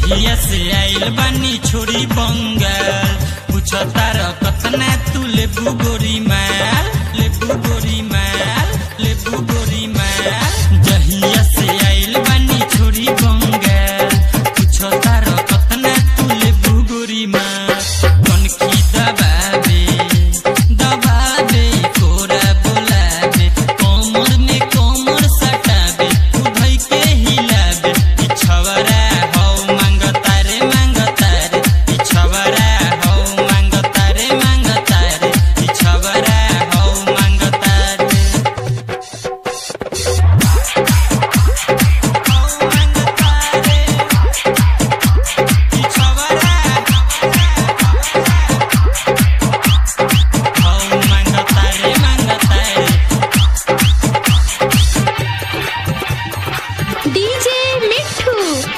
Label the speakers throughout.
Speaker 1: जहिया से आइल बानी छोड़ी बंगाल पूछ तार कतना तू लेबू गोरी माल लेबू गोरी माल लेबू गोरी माल जहिया से आइल बानी छोड़ी बंगाल पूछ तार कतना तू लेबू गोरी माल कनखी दबाबे दबाबे कोरा बोलाबे कमर में कमर सटाबे उधई के हिलाबे ई छवरा हौ मांगतारे मांगतारे ई छवरा हौ मांगतारे मांगतारे ई छवरा हौ मांगतारे हौ मांगतारे ई छवरा हौ मांगतारे मांगतारे
Speaker 2: डीजे मिठू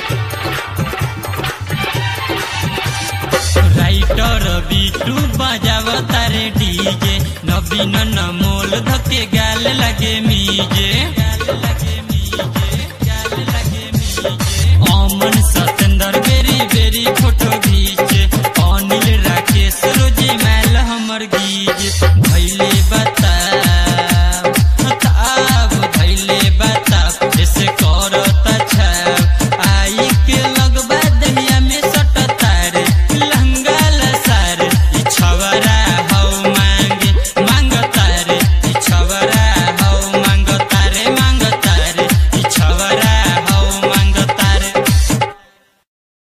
Speaker 1: राइटर बिटू बजावता रे डीजे नवीन नमोल धके गाल लगे मीजे अमन सतेंद्र बेरी बेरी फोटो खींचे अनिल राकेश रोजी मैल हमर गीज भैले बता